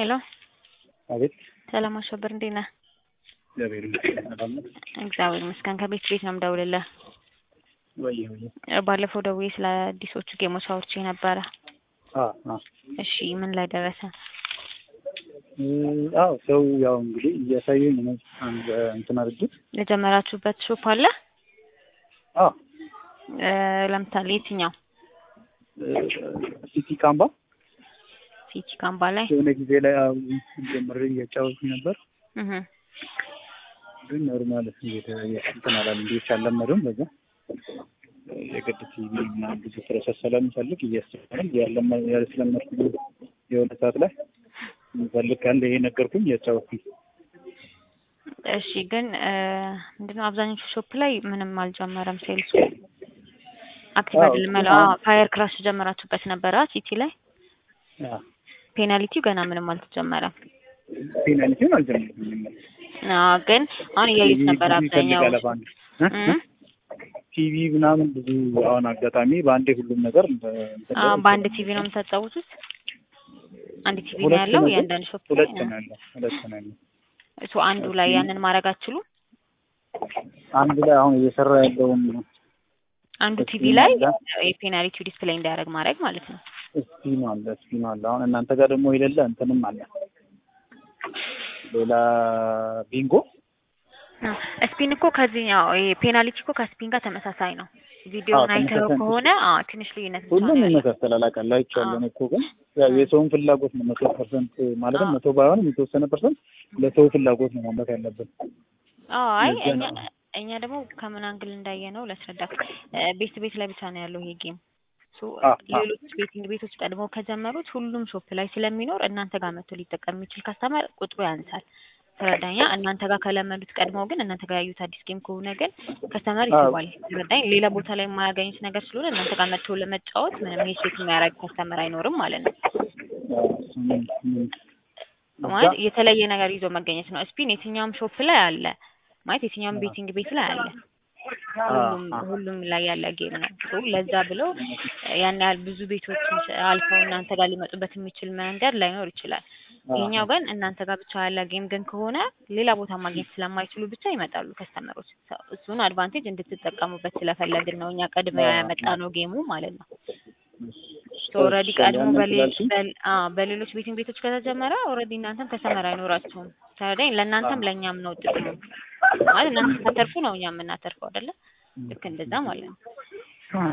ሄሎ አቤት ሰላም አሸብር እንዴት ነህ? እግዚአብሔር ይመስገን ሰላም ነው። እግዚአብሔር ይመስገን። ከቤት ቤት ነው የምደውልልህ። ወይ ወይ ባለፈው ደውዬ ስለ አዲሶቹ ጌሞች አውርቼ ነበረ። አ አ እሺ ምን ላይ ደረሰ? አዎ ሰው ያው እንግዲህ እያሳየኝ ነው። አንድ እንትን አድርጌ የጀመራችሁበት ሾፕ አለ? አ እ ለምሳሌ የትኛው? ሲቲ ካምባ ሲቲ ካምባ ላይ የሆነ ጊዜ ላይ አዎ ጀምሬ እያጫወትኩኝ ነበር። እህ ግን ኖርማል እንትን አላለም እንዴት አልለመደውም። በዛ የግድ ቲቪ ምናምን ብዙ ፕሮሰስ ስለምፈልግ እያስተማረኝ ያለስለመድኩ የሆነ ሰዓት ላይ ምፈልግ ካለ ይሄ ነገርኩኝ እያጫወትኩኝ እሺ ግን ምንድነው አብዛኞቹ ሾፕ ላይ ምንም አልጀመረም ሴልሱ አክቲቭ አዎ፣ አይደለም። ግን አዎ አሁን- ፋየር ክራሽ ጀመራችሁበት ነበረ ሲቲ ላይ አ ፔናልቲው ገና ምንም አልተጀመረም። ፔናልቲውን አልጀመርኩም። አዎ ግን አሁን እያዩት ነበር አብዛኛው ይፈልጋል በአንድ እ? እም? ቲቪ ምናምን ብዙ አሁን አጋጣሚ በአንዴ ሁሉም ነገር እንደ- እንትን አዎ ላይ በአንድ ቲቪ ነው የምታጫውቱት? አንድ ቲቪ ነው ሁለት ያለው ነው፣ እያንዳንዱ ሾፕ ላይ ሁለት ነው ያለው ሁለት ነው ያለው። እሱ አንዱ ላይ ያንን ማድረግ አትችሉም? አንድ ላይ አሁን እየሰራ ያለውን አንዱ ቲቪ ስፒን ላይ አለ የፔናልቲው ዲስፕሌይ እንዲያደርግ ማድረግ ማለት ነው። ስፒኑ አለ ስፒኑ አለ። አሁን እናንተ ጋር ደግሞ የሌለ እንትንም አለ ሌላ ቢንጎ ስፒን እኮ ከዚህኛው ይሄ ፔናልቲ እኮ ከስፒን ጋር ተመሳሳይ ነው። ቪዲዮውን አዎ፣ አይተኸው ተመሳሳይ ነው። ከሆነ አዎ ትንሽ ልዩነት ብቻ ሁሉም ነው ያለው። ይመሳሰላል አውቃለሁ አይቼዋለሁ። እኔ እኮ ግን ያው እ። የሰውን ፍላጎት ነው መቶ ፐርሰንት ማለትም አዎ። መቶ ባይሆንም የተወሰነ ፐርሰንት ለሰው ፍላጎት ነው ማምረት ያለብን። አዎ አይ ለዛ እኛ ነው። እኛ ደግሞ ከምን አንግል እንዳየ ነው ላስረዳክ። ቤት ቤት ላይ ብቻ ነው ያለው ይሄ ጌም። ሶ አ አ ሌሎች ቤቲንግ ቤቶች ቀድመው ከጀመሩት ሁሉም ሾፕ ላይ ስለሚኖር እናንተ ጋር መጥቶ ሊጠቀም የሚችል ካስተማር ቁጥሩ ያንሳል። ተረዳኛ። እናንተ ጋር ከለመዱት ቀድመው ግን እናንተ ጋር ያዩት አዲስ ጌም ከሆነ ግን ከስተመር አዎ። ይስባል። ተረዳኝ። ሌላ ቦታ ላይ የማያገኙት ነገር ስለሆነ እናንተ ጋር መጥቶ ለመጫወት ምንም ሄሴት የሚያደርግ ከስተመር አይኖርም ማለት ነው። አዎ፣ ምን ምን ማለት እዛ የተለየ ነገር ይዞ መገኘት ነው። ስፒን የትኛውም ሾፕ ላይ አለ ማለት የትኛውም አዎ። ቤቲንግ ቤት ላይ አለ። አ ሁሉም አ ሁሉም ላይ ያለ ጌም ነው። ሶ ለዛ ብለው ያን ያህል ብዙ ቤቶችን አልፈው እናንተ ጋር ሊመጡበት የሚችል መንገድ ላይኖር ይችላል። አ ይሄኛው ግን እናንተ ጋር ብቻ ያለ ጌም ግን ከሆነ ሌላ ቦታ ማግኘት ስለማይችሉ ብቻ ይመጣሉ ከስተመሮች። እሱን አድቫንቴጅ እንድትጠቀሙበት ስለፈለግን ነው እኛ ቀድመ አ ያመጣ ነው ጌሙ ማለት ነው። እሺ፣ ኦልሬዲ እሺ፣ ቀድሞ ያንን በሌሎች ስላልሽኝ በል- አዎ በሌሎች ቤቲንግ ቤቶች ከተጀመረ ኦልሬዲ እናንተም ከስተመር አይኖራችሁም። ተረዳኝ። አ ለእናንተም ለእኛም ነው ጥቅሙ ማለት እናንተ ስታተርፉ ነው እኛ የምናተርፈው አይደለ? ልክ እንደዛ ማለት ነው። አ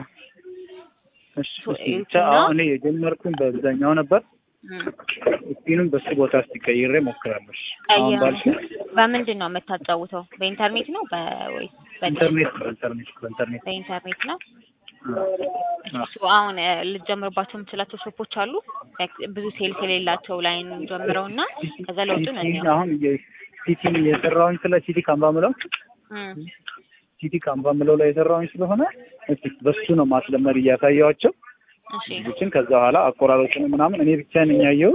እሺ፣ ሶ እሺ፣ ብቻ እዩትና አሁን እኔ የጀመርኩኝ በአብዛኛው ነበር። እም፣ ስፒኑን በሱ ቦታ እስቲ ቀይሬ ሞክራለሁ። አሁን ቀይረው ባልሽኝ በምንድን ነው የምታጫውተው? በኢንተርኔት ነው በወይስ በዲሽ? ኢንተርኔት በኢንተርኔት በኢንተርኔት በኢንተርኔት ነው። አ እሺ አ ሶ አሁን እ፣ ልትጀምርባቸው የምችላቸው ሾፖች አሉ ላይክ ብዙ ሴልስ የሌላቸው ላይን ጀምረው እና ከዛ ለውጡን ሲቲ እንየው። አሁን የሲቲ የሰራውኝ ስለ ሲቲ ካምባ ምለው እም፣ ሲቲ ካምባ ምለው ላይ የሰራውኝ ስለሆነ እስቲ በሱ ነው ማስለመድ እያሳየዋቸው እሺ ልጆችን ከዛ በኋላ አቆራረጡን ምናምን እኔ ብቻ ነኝ ያየው።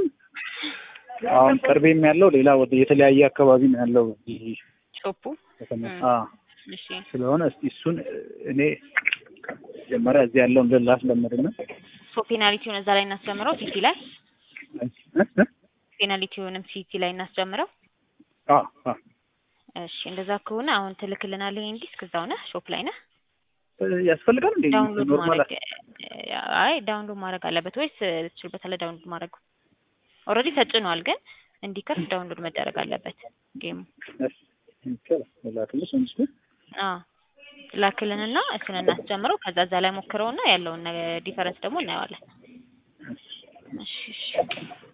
አሁን ቅርቤም ያለው ሌላ ወደ የተለያየ አካባቢ ነው ያለው ይሄ ሾፑ ከተማ እም፣ አ እሺ ስለሆነ እስቲ እሱን እኔ መጀመሪያ እዚህ ያለውን ግን ላስለምድና ሶ ፔናልቲውን እዛ ላይ እናስጀምረው ሲቲ ላይ እ እ ፔናልቲውንም ሲቲ ላይ እናስጀምረው። አ አ እሺ እንደዛ ከሆነ አሁን ትልክልናለህ ይሄን ዲስክ እዛው ነህ ሾፕ ላይ ነህ? ያስፈልጋል እንዴ ዳውንሎድ ኖርማል ማድረግ አይ ዳውንሎድ ማድረግ አለበት ወይስ ትችልበታለህ? ዳውንሎድ ማድረግ ኦልሬዲ ተጭኗል፣ ግን እንዲከፍት ዳውንሎድ መደረግ አለበት ጌሙ። ይቻላል ላክልሽ እንጂ አዎ ላክልንና እሱን እናስጀምረው። ከዛ እዛ ላይ ሞክረውና ያለውን ዲፈረንስ ደግሞ እናየዋለን። እሺ እሺ